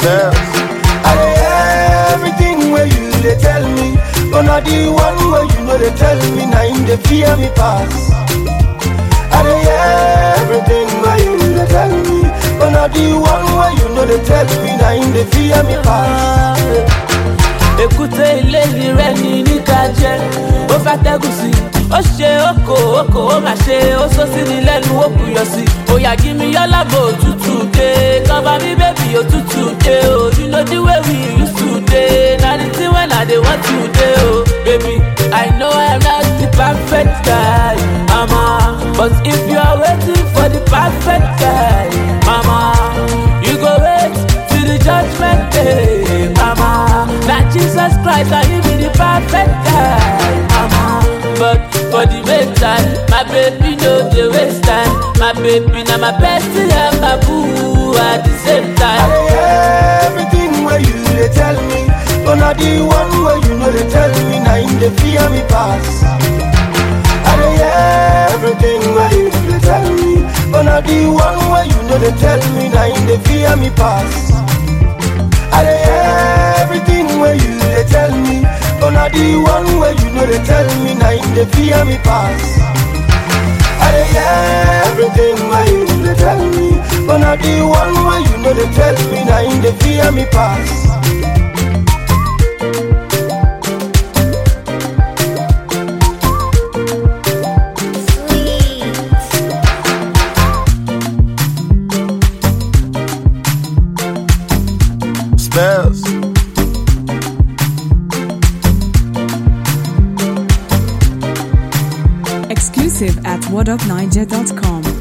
spells. I dey hear everything where you dey tell me, but not the one where you know they tell me, now in the fear me pass. I dey hear everything where you dey tell me, but not the one where you know they tell me, now in the fear me pass. èkúté ilé rẹ ní níta jẹ ó fẹ́ tẹ́gùn sí i ó ṣe oko oko ó mà ṣe ó sọ sí ni lẹ́nu ó kùyọ sí i òyà kí mi yọ lábọ̀ òtútù dé kọ́ba mi bébì òtútù dé o you know the way we used to dey na the thing when i dey want to dey o baby i know i'm not the perfect guy mama but if you are waiting for the perfect guy mama you go wait till the judgment day mama na jesus christ na him be the perfect guy mama but for the meantime my baby no dey waste time my baby na my bestie and my boo at the same I time. dey hear everything where you dey tell me, but not the one where you know they tell me, now in the fear me pass. I dey hear everything where you dey tell me, but not the one where you know they tell me, now in the fear me pass. I dey hear everything where you dey tell me, but not the one where you know they tell me, now in the fear me pass. I dey hear everything where you dey tell me, but not the one where you know they tell me, now in the fear me pass. Spells. Exclusive at whatupniger.com.